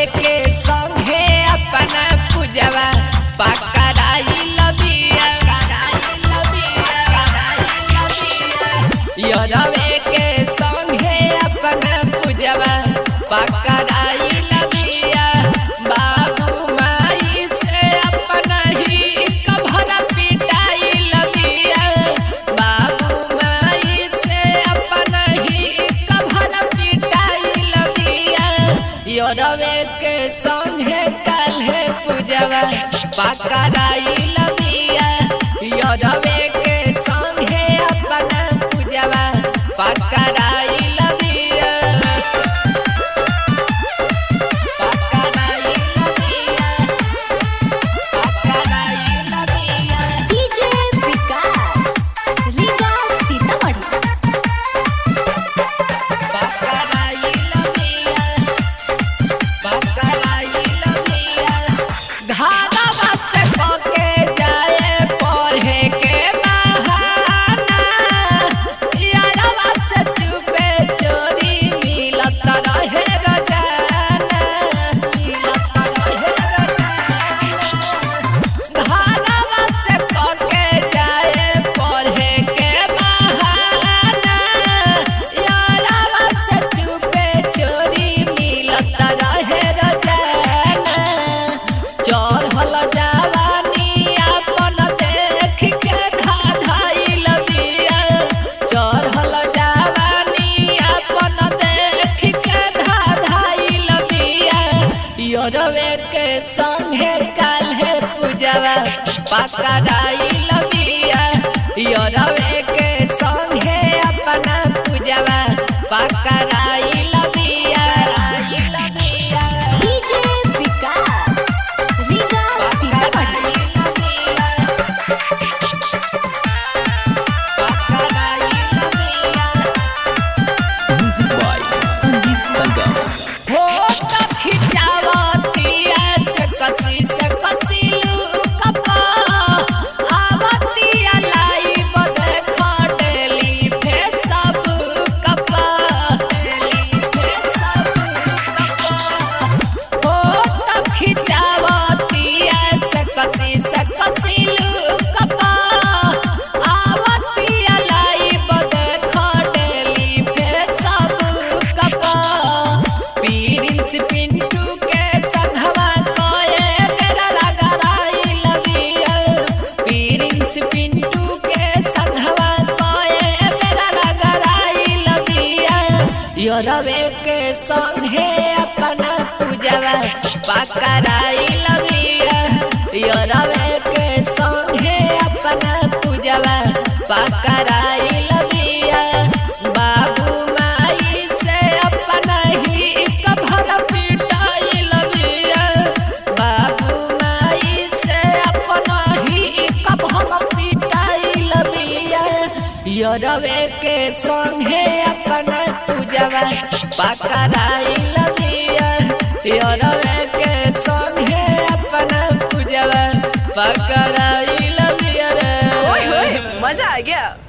के संगे अपना पूजवा पकड़ाई लबिया यरवे के संगे अपना पूजवा पकड़ाई लबिया बाबू माई से अपना ही कभर पिटाई लबिया बाबू माई से अपना ही कभर पिटाई लबिया यरवे के संगे काल्हे पूजवा पकड़ाई लबिया यरवे के संगे अपना पूजवा पकड़ाई लबिया पकड़ाई लबिया पकड़ाई लबिया डीजे विकास रीगा सीतामढ़ी पकड़ाई लबिया पकड़ाई लबिया धारावा से पके जाए पढ़े के बहाना यारवा से चुपे चोरी मिलत रहे रोजाना मिलत रहे रोजाना धारावा से पके जाए पढ़े के बहाना यारवा से चुपे चोरी मिलत रहे रोजाना चढ़ल जवानी अपन देख के धाधाइल बिया चढ़ल जवानी अपन देख के धाधाइल बिया यरवे के संगे काल्हे पूजवा पकड़ाइल बिया यरवे के संगे अपना पूजवा पकड़ाइल बिया आइल बिया DJ Vikas Riga Sitamarhi Music by Sanjeev Sangam. कसी से कसी लू कपा आवती लाई बदे खडेली फे सब कपा पीरिंस पिंटू के सधवा कोए मेरा रगराई लबिया पीरिंस पिंटू के सधवा कोए मेरा रगराई लबिया योरवे के संगे अपना पूजवा पकड़ाई लबिया योरवे के संगे अपना पूजवा पकड़ाई लबिया बाबू माई से अपना ही कभर पिटाई लबिया बाबू माई से अपना ही कभर पिटाई लबिया यरवे के संगे अपना पूजवा पकड़ाई लबिया यरवे के संगे अपना पूजवा पकड़ाई लबिया रे ओए होए मजा आ गया